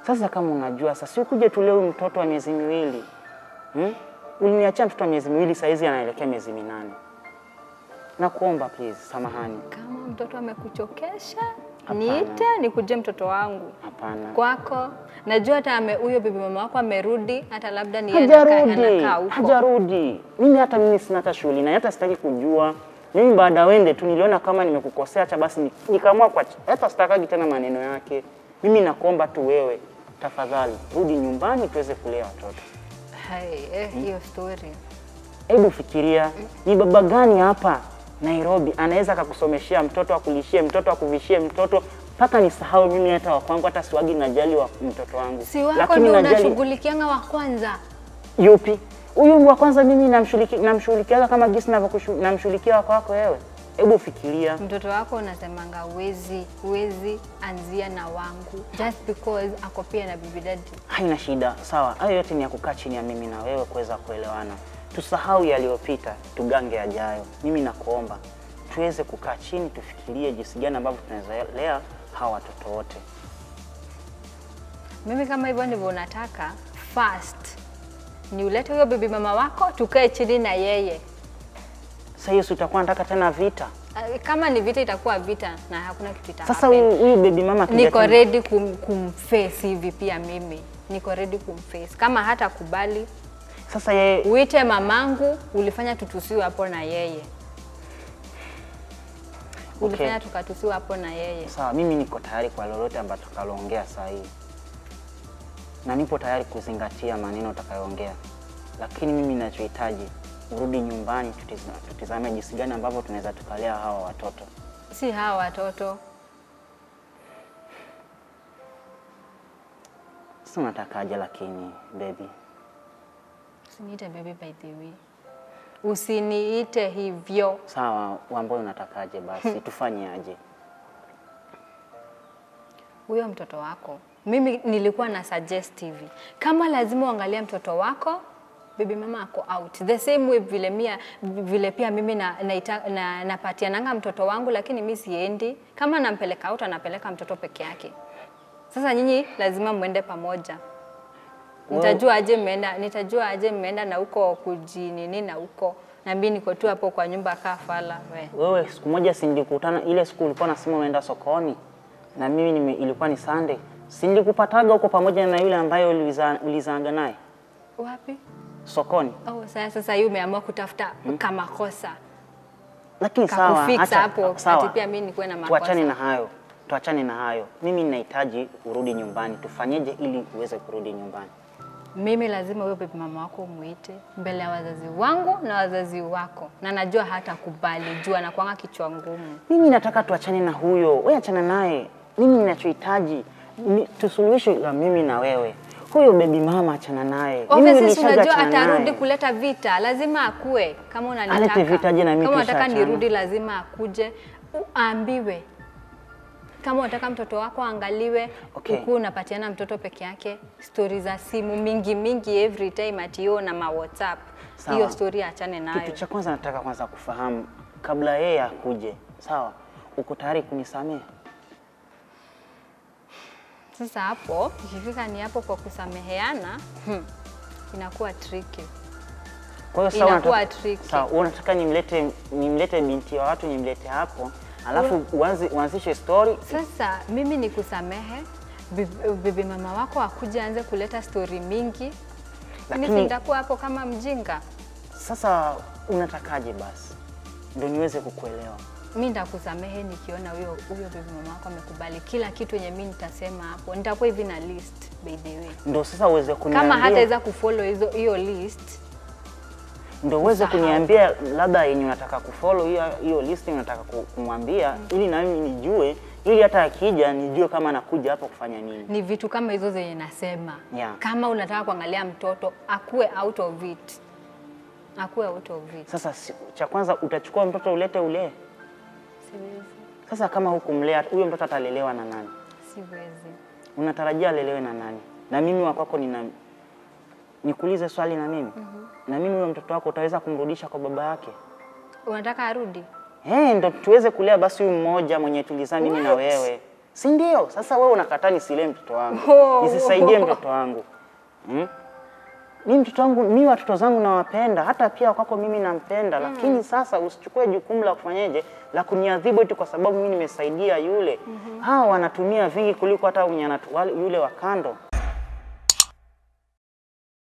Sasa kama unajua sasa, si ukuje tulee huyu mtoto wa miezi miwili hmm? Uliniachia mtoto wa miezi miwili, saizi anaelekea miezi minane. Nakuomba please, samahani. Kama mtoto amekuchokesha, Hapana. niite nikuje mtoto wangu Hapana, kwako. Najua hata ame- huyo bibi mama wako amerudi, hata labda ni yeye anakaa- hajarudi, anakaa huko. hajarudi. Mimi hata mimi sina hata shughuli na hata sitaki kujua. Mimi baada wende tu niliona kama nimekukosea, acha basi ni- nikaamua kwa hata sitakagi tena maneno yake. Mimi nakuomba tu wewe, tafadhali rudi nyumbani tuweze kulea watoto. Hai, eh, hiyo story. Hebu fikiria, ni baba gani hapa Nairobi anaweza akakusomeshea mtoto, akulishie mtoto, akuvishie mtoto mpaka nisahau mimi hata wa kwangu, hata siwagi najali wa mtoto wangu, Si wako ndio unashughulikianga wa kwanza. yupi huyu wa kwanza? Mimi namshughulikia namshughulikiaga kama jinsi navyokushu- namshughulikia wako wako wewe. Hebu fikiria, Mtoto wako unasemanga uwezi uwezi anzia na wangu just because ako pia na bibi daddy. haina shida, sawa. Hayo yote ni ya kukaa chini ya mimi na wewe kuweza kuelewana. Tusahau yaliyopita, tugange yajayo. Mimi nakuomba tuweze kukaa chini, tufikirie jinsi gani ambavyo tunaweza lea hawa watoto wote. Mimi kama hivyo ndivyo unataka, first ni ulete huyo bibi mama wako tukae chini na yeye. Sasa hiyo si utakuwa nataka tena vita? Ah, Kama ni vita itakuwa vita na hakuna kitu ita Sasa happen. huyu huyu baby mama akija Niko tena- ready kum, kumface hivi pia mimi niko ready kumface. Kama hata kubali Sasa yeye uite mamangu, ulifanya tutusiwe hapo na yeye, ulifanya tukatusiwe hapo na yeye. sawa, mimi niko tayari kwa lolote ambalo tutakaloongea saa hii, na nipo tayari kuzingatia maneno utakayoongea, lakini mimi ninachohitaji urudi nyumbani, tutiza- tutizame jinsi gani ambavyo tunaweza tukalea hawa watoto. Si hawa watoto Sasa unatakaje? Lakini baby, Usiniite baby by the way. Usiniite hivyo. sawa, ambayo unatakaje? Basi tufanye aje? Huyo mtoto wako, mimi nilikuwa na suggest hivi, kama lazima uangalie mtoto wako, bibi mama ako out the same way vile, mia, vile pia mimi na, naita- na, napatiananga mtoto wangu, lakini mi siendi. Kama nampeleka out, anapeleka mtoto peke yake. Sasa nyinyi lazima mwende pamoja. Nitajua aje mmeenda, nitajua aje mmeenda na huko kujinini na huko na mimi niko tu hapo kwa nyumba kaa fala we. Wewe siku moja si nilikutana ile siku ulikuwa nasema umeenda sokoni na mimi nime, ilikuwa ni Sunday, si nilikupataga huko pamoja na yule ambaye uliza- ulizaanga naye Wapi? sokoni? Oh, sasa sasa hii umeamua kutafuta kama kosa. Lakini sawa, Kakufix acha- hapo, sawa. ati pia mimi nikuwe na makosa. Tuachane na hayo, tuachane na hayo. Mimi ninahitaji urudi nyumbani. Tufanyeje ili uweze kurudi nyumbani? Mimi lazima huyo bibi mama wako umuite mbele ya wazazi wangu na wazazi wako, na najua hata kubali juu anakuanga kichwa ngumu. Mimi nataka tuachane na huyo, wewe achana naye. Mimi ninachohitaji ni tusuluhishe la mimi na wewe. Huyo baby mama achana naye. Mimi Obviously, si nilishaga unajua achana atarudi naye. kuleta vita, lazima akue. Kama unanitaka, Alete vita je na mimi kama unataka tushaachana? nirudi, lazima akuje uambiwe. Kama unataka mtoto wako aangaliwe, Okay. ukuu unapatiana mtoto peke yake, stori za simu mingi mingi every time atio na ma WhatsApp. Sawa. Hiyo stori achane nayo. Kitu cha kwanza nataka kwanza kufahamu kabla yeye akuje, sawa, uko tayari kunisamehe? Sasa hapo ikifika ni hapo kwa kusameheana, hmm, inakuwa tricky. Kwa hiyo sawa, Inakuwa unataka- tricky. sawa, wewe unataka nimlete nimlete binti wa watu nimlete hapo, alafu uanze uanzishe story. Sasa mimi ni kusamehe bibi, bibi mama wako akuja aanze kuleta stori mingi, mimi Lakini- nitakuwa hapo kama mjinga. Sasa unatakaje basi ndio niweze kukuelewa? Mi nitakusamehe nikiona huyo huyo bibi mama wako amekubali kila kitu yenye mi nitasema hapo. Nitakuwa hivi na list by the way, Ndio sasa uweze kuniambia, kama hataweza kufollow hizo hiyo list ndio uweze usahau. kuniambia labda yenye unataka kufollow hiyo hiyo list unataka ku- kumwambia, ili na mimi nijue, ili hata akija nijue kama anakuja hapo kufanya nini. ni vitu kama hizo zenye nasema Yeah. kama unataka kuangalia mtoto akuwe out of it, akuwe out of it. Sasa si- cha kwanza utachukua mtoto ulete ulee. Siwezi, Sasa kama hukumlea huyo mtoto atalelewa na nani? siwezi. Unatarajia alelewe na nani? Na mimi wa kwako nina nikuulize swali na mimi na mimi huyo mtoto wako utaweza kumrudisha kwa baba yake? Unataka arudi? Eh, ndo tuweze kulea basi huyu mmoja mwenye tulizaa mimi na What? wewe. si ndio? Sasa wewe unakataa nisilee mtoto wangu, Oh. nisisaidie mtoto wangu hmm? mi mtoto wangu mi watoto zangu nawapenda, hata pia kwako mimi nampenda, lakini sasa usichukue jukumu la kufanyeje la kuniadhibu eti kwa sababu mimi nimesaidia yule. Hawa wanatumia vingi kuliko hata mwenye anatu- wale- yule wa kando